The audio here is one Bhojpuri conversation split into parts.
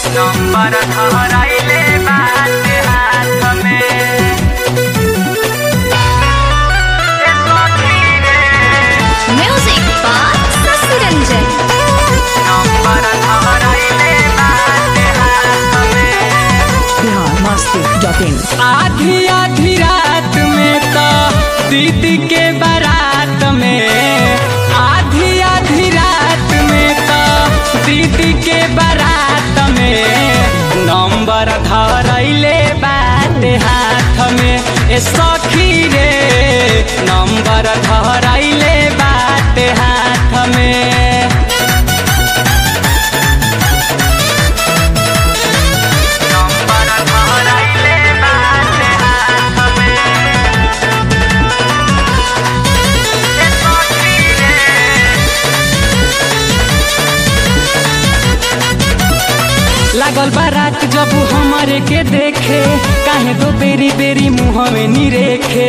नंबर धरैले बाटे हाथ में ए सखी रे music by Shashi Ranjan number धरैले बाटे हाथ में बिहार मस्ती डॉट इन आधी आधी रात में तो दीदी के बारात में आधी आधी रात में तो दीदी के बारात में नंबर धरैले बाटे हाथ में ए सखी रे नंबर धरैले बाटे हाथ में नंबर धरैले बाटे हाथ में ए सखी रे लागल बारात जब हमारे के देखे काहे दो बेरी बेरी मुँह में नी रेखे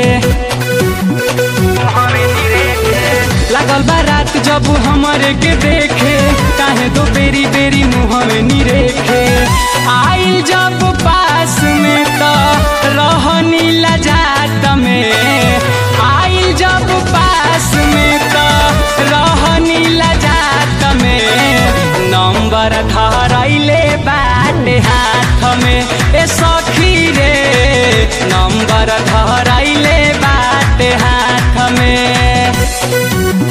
लागल बारात जब हमारे के देखे काहे दो बेरी बेरी मुँह में नी रेखे आइल जब पास में तो रहनी लजात में आइल जब पास में तो रहनी लजात में नंबर धरैले बाटे हाथ में ए सखी रे नंबर धरैले बाटे हाथ में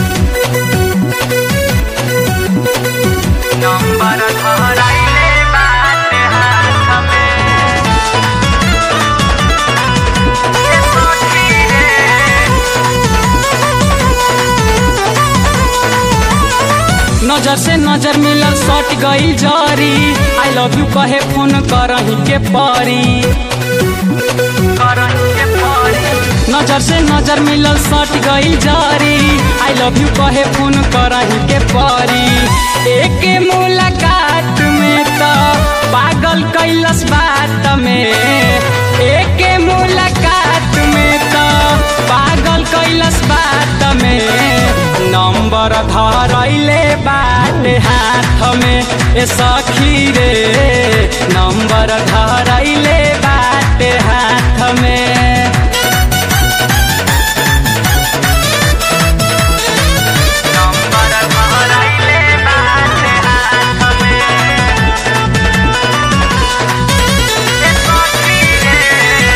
नंबर धरैले बाटे हाथ में ए सखी रे नजर से नजर मिलल सट गई जरी आई लव यू कहे फोन करही के परी नजर से नजर मिलल सट गई जरी आई लव यू कहे फोन करही के परी एक मुलाकात में तो पागल कैलस बात में एक मुलाकात में तो पागल कैलस बात में नंबर धरैले बाटे हाथ में ए सखी रे नंबर धरैले बाटे हाथ में नंबर धरैले बाटे हाथ में ए सखी रे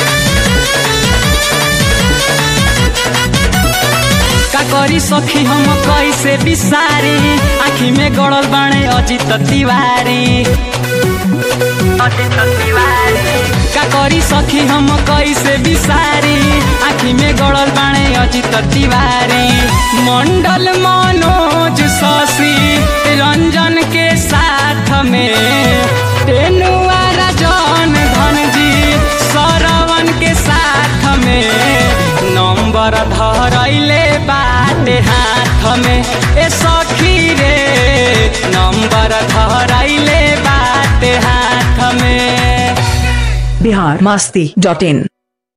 का करी सखी हम कैसे बिसारी आखी में गड़ल बाणे अजित तिवारी अजित तिवारी का करी सखी हम कैसे बिसारी आखी में गड़ल बाणे अजित तिवारी मंडल मनोज शशि रंजन के साथ में तेनुआ राजन धन जी सरवन के साथ में नंबर धरैले बाटे हाथ में ए सखी रे नंबर धरैले बाटे हाथ में बिहार मस्ती डॉट इन